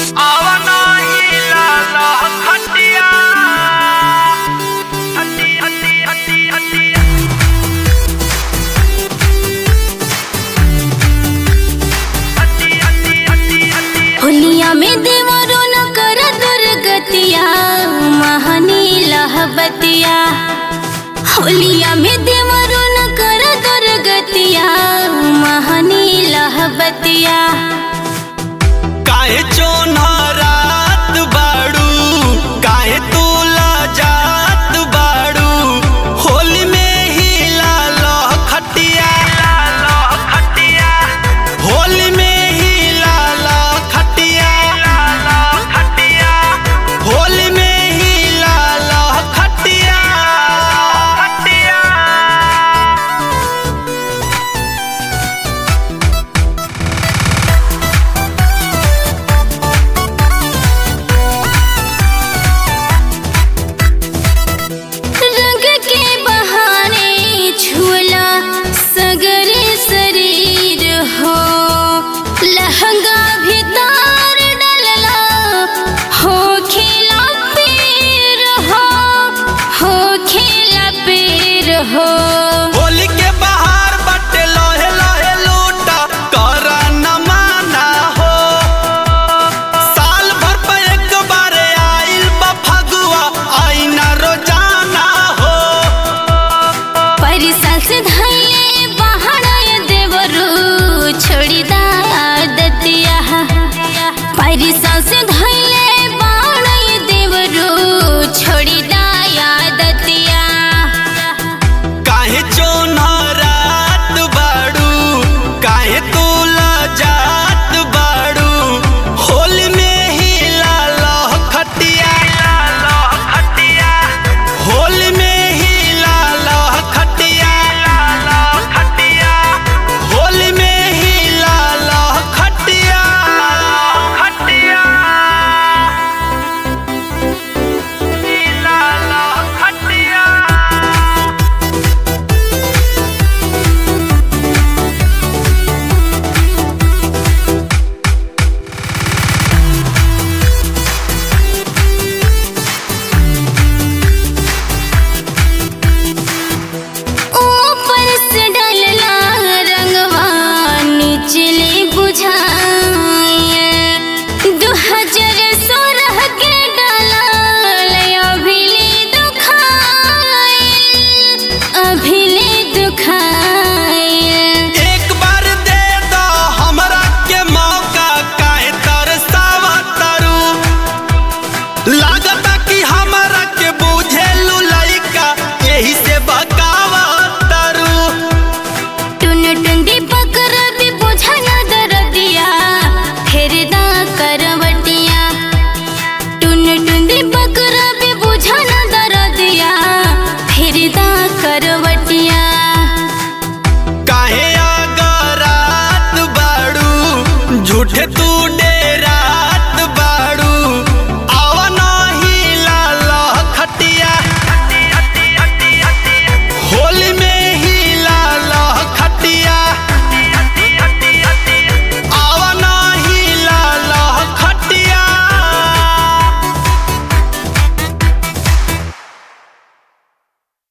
आवना ही लाला खटिया हटी हटी हटी हटी हटी हटी हटी हटी होलिया में देवरो न कर दुर्गतिया महानी लहबतिया होलिया में देवरो न कर दुर्गतिया महानी लहबतिया काहे चोना रात बाड़ू काहे तूला जात बाड़ू होली में ही लालो खटिया लालो खटिया होली में ही लालो खटिया लालो खटिया होली में ही लालो खटिया खटिया रंग के बहाने छुला सगरे शरीर हो लहंगा भीतर डलला हो खेला पीर हो हो खेला पीर हो होली के बाहर बटे लोहे लोहे लूटा कर न माना हो साल भर पे एक बार आइल बा फगुआ आई न रोजाना हो परिसल से धैले बहाना देवरू छोड़ी दा दतिया परिस